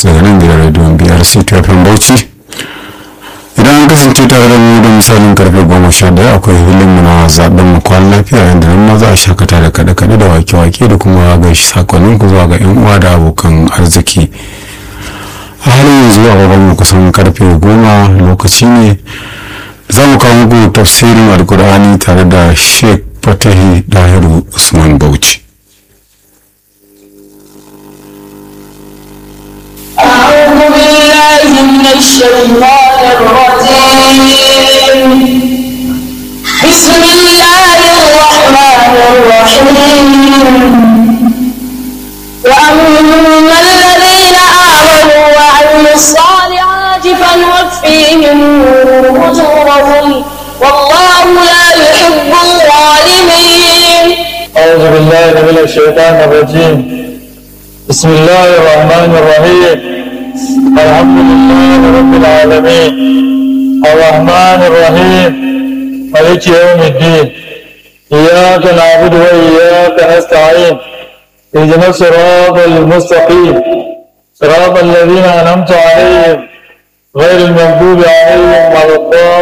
daga nan gidan rediyon biyar ctfm bauchi idan an kasance tare da mu da misalin karfe goma sha daya akwai hilinmu na zaben mu kwan lafiya yadda nan ma za a shakata da kaɗe-kaɗe da wake-wake da kuma gaishe sakonnin ku zuwa ga yan uwa da abokan arziki a halin yanzu a mu kusan karfe goma lokaci ne za mu kawo muku tafsirin alkur'ani tare da sheikh fatahi dahiru usman bauchi أعوذ بالله من الشيطان الرجيم بسم الله الرحمن الرحيم وأما الذين آمنوا وعملوا الصالحات فنوفيهم أجورهم والله لا يحب الظالمين أعوذ بالله من الشيطان الرجيم بسم الله الرحمن الرحيم الحمد لله رب العالمين الرحمن الرحيم مالك يوم الدين إياك نعبد وإياك نستعين اهدنا الصراط المستقيم صراط الذين أنعمت عليهم غير المغضوب عليهم ولا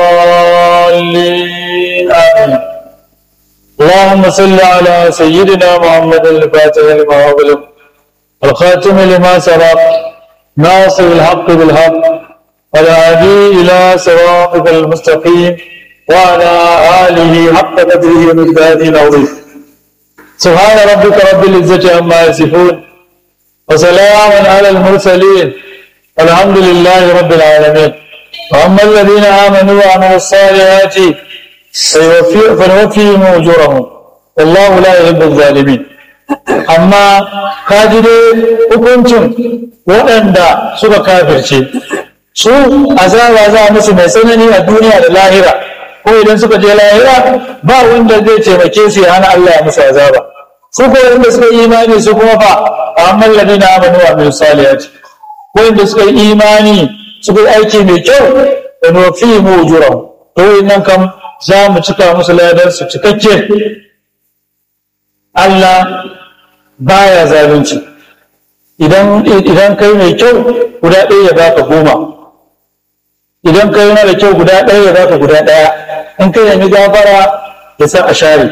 الضالين آمين اللهم صل على سيدنا محمد الفاتح لما أغلق الخاتم لما سبق ناصر الحق بالحق والهادي إلى صراطك المستقيم وعلى آله حق قدره ومقداره العظيم سبحان ربك رب العزة عما يصفون وسلام على المرسلين والحمد لله رب العالمين وأما الذين آمنوا وعملوا الصالحات فيوفي- فنوفيهم أجورهم والله لا يحب الظالمين amma ka ji dai hukuncin waɗanda suka kafirce su azaba za a musu mai tsanani a duniya da lahira ko idan suka je lahira ba wanda zai taimake su ya hana Allah ya musu azaba su ko wanda suka yi imani su kuma fa amma ladina amanu wa min salihati ko wanda suka yi imani suka yi aiki mai kyau da nufi mu ujurahum to nan kam za mu cika musu ladar su cikakke Allah baya zalunci idan idan kai mai kyau guda ɗaya ya baka goma idan kai mara kyau guda ɗaya ya baka guda ɗaya in kai nemi gafara ya sa a share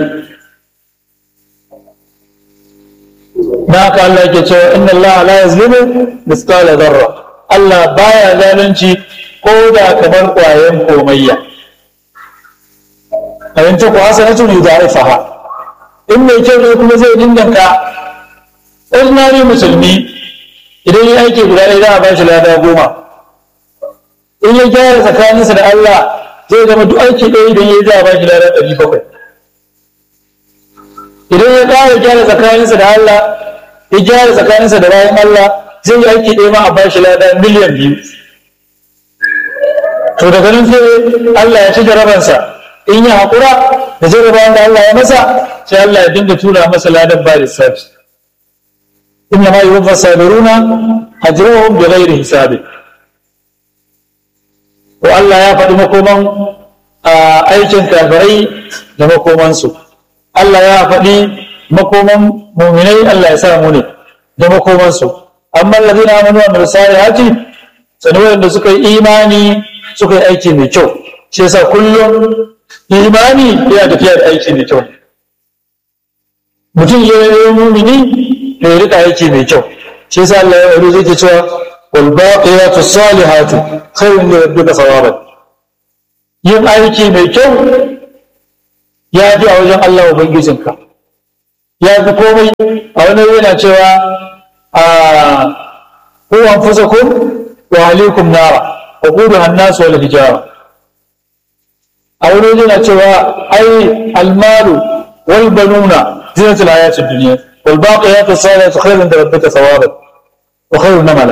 na haka Allah ke cewa inna Allah la yazlimu misqala zarra Allah baya zalunci ko da kamar ƙwayan komayya abin ta ku hasanatu yudaifaha in mai kyau ne kuma zai dindanka ordinary musulmi idan ya aiki guda ɗaya za a ba shi lada goma in ya gyara tsakaninsa da Allah zai zama duk aiki ɗaya idan ya yi za a ba shi lada ɗari bakwai idan ya ƙara gyara tsakaninsa da Allah ya gyara tsakaninsa da bayan Allah zai yi aiki ɗaya ma a ba shi lada miliyan biyu to daga nan sai Allah ya ci jarabansa in ya haƙura da jarabawan da Allah ya masa sai Allah ya dinga tura masa ladan ba lissafi inna ma yuwaffa sabiruna ajruhum bighairi hisabi to Allah ya faɗi makoman aikin kafirai da makomansu Allah ya faɗi makoman muminai Allah ya sa mu ne da makomansu amma alladhina amanu wa amilus salihati sanin wanda suka yi imani suka yi aiki mai kyau shi yasa kullum imani yana tafiya da aiki mai kyau mutum ya yi mumini to ya rika aiki mai kyau shi yasa Allah ya yi zai cewa wal baqiyatu salihatu khairun li rabbika thawaban yin aiki mai kyau ya fi a wajen Allah ubangijinka ya fi komai a wani yana cewa a ku anfusakum wa ahlikum nara wa quduha an-nas wal hijara a wani yana cewa ai almalu wal banuna zinatul hayatid dunya wal baqiyatu salihatu khairun inda rabbika thawaban wa khairun namala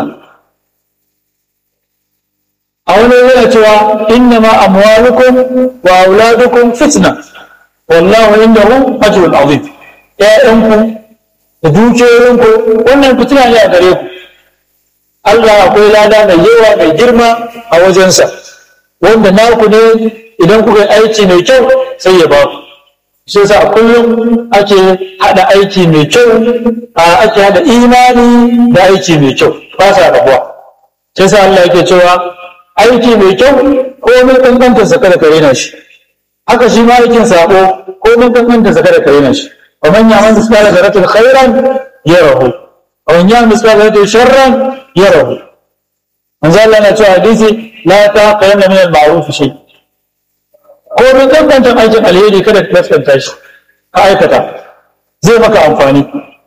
a wani yana cewa innama amwalukum wa auladukum fitna wallahu indahu ajrun azim ƴaƴanku da dukiyoyinku wannan fitina ne a gare ku Allah akwai lada mai yawa mai girma a wajensa wanda naku ne idan kuka yi aiki mai kyau sai ya ba ku shi yasa kullum ake hada aiki mai kyau a ake hada imani da aiki mai kyau ba sa rabuwa sai sa Allah yake cewa aiki mai kyau ko mai kankanta sa kada ka rena shi haka shi ma aikin sabo ko mai kankanta sa kada ka rena shi wa man ya'mal mithqala dharratin khairan yarahu wa man ya'mal mithqala dharratin sharran yarahu manzo Allah na cewa hadisi la taqayanna min al-ma'ruf shay ko mai kankanta aikin alheri kada ka kaskanta shi ka aikata zai maka amfani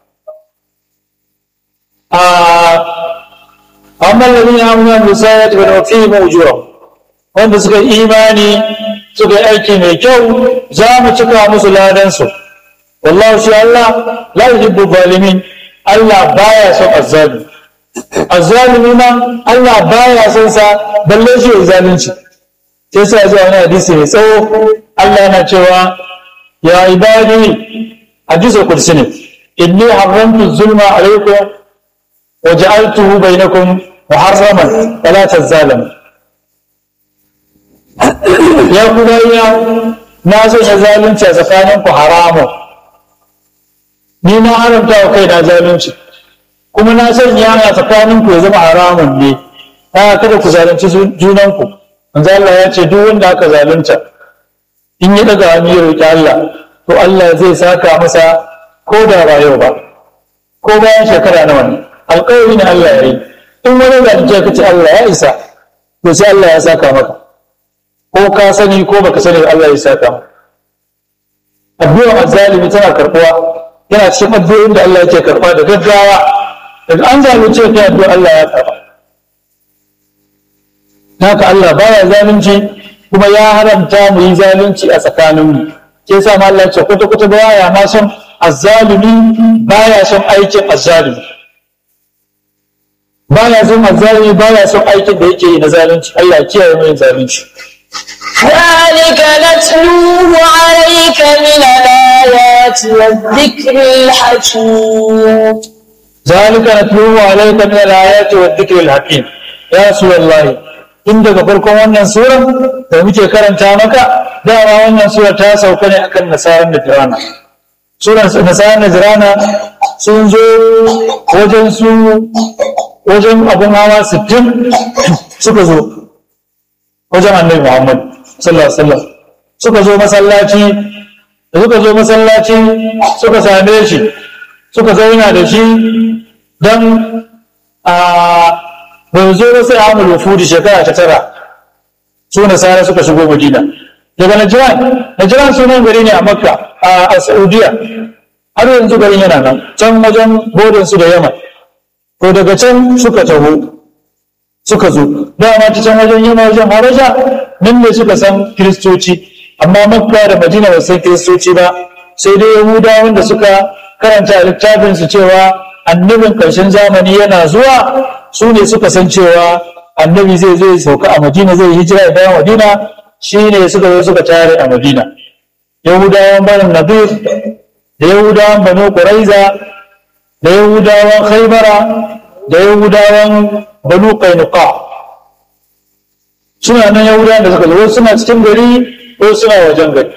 amma lalina amina musayat wa nafihim ujurahum wanda suka imani suka yi aiki mai kyau za mu cika musu ladansu wallahu shi Allah la yuhibbu zalimin Allah baya son azzalimi azzalimi ma Allah baya son sa balle shi ya zalunci sai sa zuwa wani hadisi mai tsawo Allah yana cewa ya ibadi hadisul kursi ne inni haramtu zulma alaikum wa ja'altuhu bainakum muharraman fala tazalamu ya ku bayya na so na zalunci a tsakanin ku haramun ni na haramta wa kai na zalunci kuma na sanya a tsakanin ku ya zama haramun ne ta kada ku zalunci junan ku manzo Allah ya ce duk wanda aka zalunta in ya daga hannu ya roki Allah to Allah zai saka masa ko da ba yau ba ko bayan shekara nawa ne alƙawari ne Allah ya yi in wani zalunce ka ce Allah ya isa to sai Allah ya saka maka ko ka sani ko baka sani Allah ya saka maka addu'ar azzalimi tana karbuwa yana cikin addu'o'in da Allah yake karba da gaggawa daga an zalunce ka addu'a Allah ya karba haka Allah baya zalunci kuma ya haramta mu yi zalunci a tsakaninmu ke sa ma Allah ce kwata kwata baya ma son azzalimi baya son aikin azzalimi baya son azzalimi baya son aikin da yake yi na zalunci Allah ya kiyaye mu yin zalunci ذلك نتلوه عليك من الآيات والذكر الحكيم ذلك نتلوه عليك من الآيات والذكر الحكيم يا رسول الله tun daga farkon wannan sura da muke karanta maka dama wannan sura ta sauka ne akan nasarar najirana suran nasarar najirana sun zo wajen su wajen abun hawa sittin suka zo wajen annabi muhammad sallallahu alaihi wasallam suka zo masallaci da suka zo masallaci suka same shi suka zauna da shi don a bai zo ba sai amul wufudi shekara ta tara su nasara suka shigo madina daga najiran najiran sunan gari ne a makka a saudiya har yanzu garin yana nan can wajen bodin su da yaman to daga can suka taho suka zo dama ta can wajen yamma wajen haraja nan ne suka san kiristoci amma makka da madina ba san kiristoci ba sai dai yahudawan da suka karanta a littafinsu cewa annabin ƙarshen zamani yana zuwa su ne suka san cewa annabi zai zai sauka a madina zai hijira ya dawo madina shi ne suka zo suka tare a madina yahudawan banu nadir da yahudawan banu quraiza da yahudawan khaybara da yahudawan banu qainuqa suna nan yahudawan da suka zo suna cikin gari ko suna wajen gari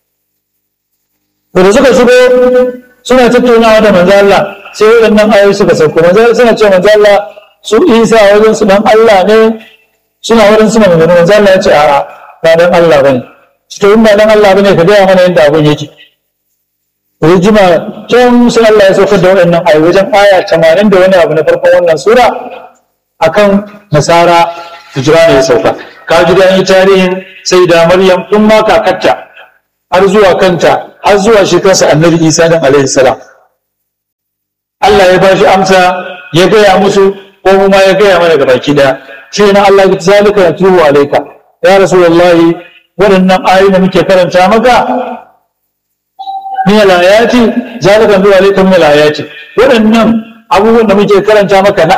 da suka shigo suna tattaunawa da manzo Allah sai waɗannan ayoyi suka sauko manzo suna cewa manzo Allah su Isa wajen su dan Allah ne suna wurin suna magana manzo Allah ya ce a'a ba dan Allah bane to in ba dan Allah bane ka gaya mana yadda abun yake rijima can sai Allah ya saukar da waɗannan ayoyi wajen aya 80 da wani abu na farkon wannan sura akan nasara hijira ne ya sauka ka ji da yi tarihin sai da Maryam tun ma kakarta har zuwa kanta har zuwa shi kansa annabi Isa dan alaihi salam Allah ya ba shi amsa ya gaya musu ko mu ma ya gaya mana ga baki daya shi na Allah ya zalika ya tubu alaika ya rasulullahi waɗannan ayoyi da muke karanta maka min alayati zalika tubu alaika min alayati waɗannan abubuwan da muke karanta maka na